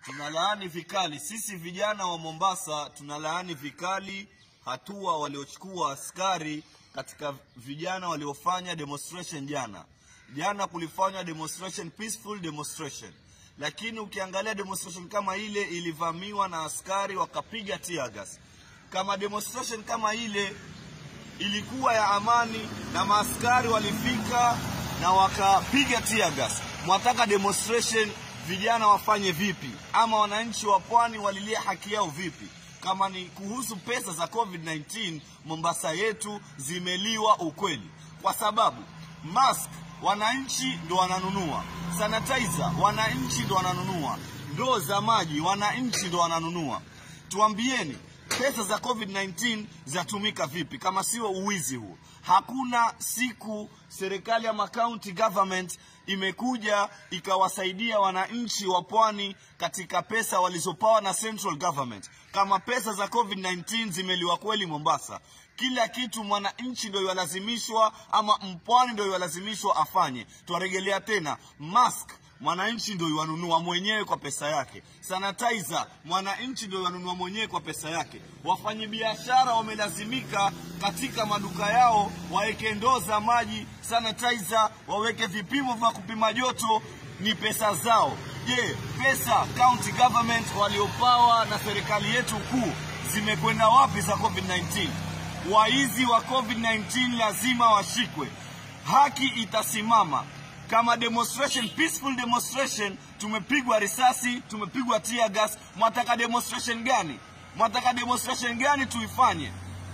tunalaani vikali sisi vijana wa Mombasa tunalaani vikali hatua waliochukua askari katika vijana waliofanya demonstration jana. Jana kulifanywa demonstration, peaceful demonstration, lakini ukiangalia demonstration kama ile ilivamiwa na askari wakapiga tear gas. Kama demonstration kama ile ilikuwa ya amani na maaskari walifika na wakapiga tear gas, mwataka demonstration vijana wafanye vipi? Ama wananchi wa pwani walilia haki yao vipi? Kama ni kuhusu pesa za COVID-19, Mombasa yetu zimeliwa ukweli, kwa sababu mask wananchi ndo wananunua, sanitizer wananchi ndo wananunua, ndoo za maji wananchi ndo wananunua. Tuambieni, pesa za COVID-19 zatumika vipi kama sio uwizi huo? Hakuna siku serikali ama county government imekuja ikawasaidia wananchi wa pwani katika pesa walizopawa na central government. Kama pesa za COVID-19 zimeliwa kweli Mombasa, kila kitu mwananchi ndio yalazimishwa ama mpwani ndio yalazimishwa afanye. Twarejelea tena mask mwananchi ndio yanunua mwenyewe kwa pesa yake. Sanitizer mwananchi ndio yanunua mwenyewe kwa pesa yake. Wafanyabiashara wamelazimika katika maduka yao waweke ndoo za maji, sanitizer, waweke vipimo vya kupima joto, ni pesa zao. Je, pesa county government waliopawa na serikali yetu kuu zimekwenda wapi za COVID-19? Waizi wa COVID-19 lazima washikwe, haki itasimama kama demonstration, peaceful demonstration, tumepigwa risasi, tumepigwa tear gas. Mwataka demonstration gani? Mwataka demonstration gani tuifanye?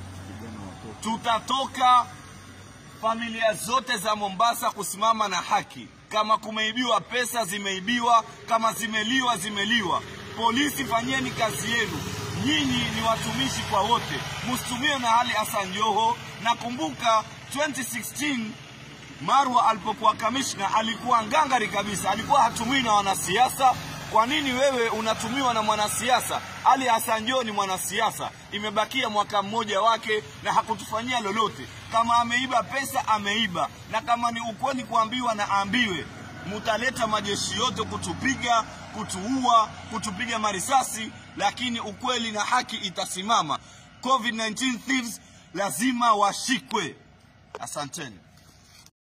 Tutatoka familia zote za Mombasa kusimama na haki. Kama kumeibiwa pesa, zimeibiwa. Kama zimeliwa, zimeliwa. Polisi, fanyeni kazi yenu. Nyinyi ni watumishi kwa wote, msitumiwe na hali Hassan Joho. Nakumbuka 2016 Marwa alipokuwa kamishna alikuwa ngangari kabisa, alikuwa hatumiwi na wanasiasa. Kwa nini wewe unatumiwa na mwanasiasa? Ali Hassan Joho ni mwanasiasa, imebakia mwaka mmoja wake na hakutufanyia lolote. Kama ameiba pesa, ameiba, na kama ni ukweli kuambiwa na aambiwe. Mutaleta majeshi yote kutupiga, kutuua, kutupiga marisasi, lakini ukweli na haki itasimama. COVID-19 thieves lazima washikwe. Asanteni.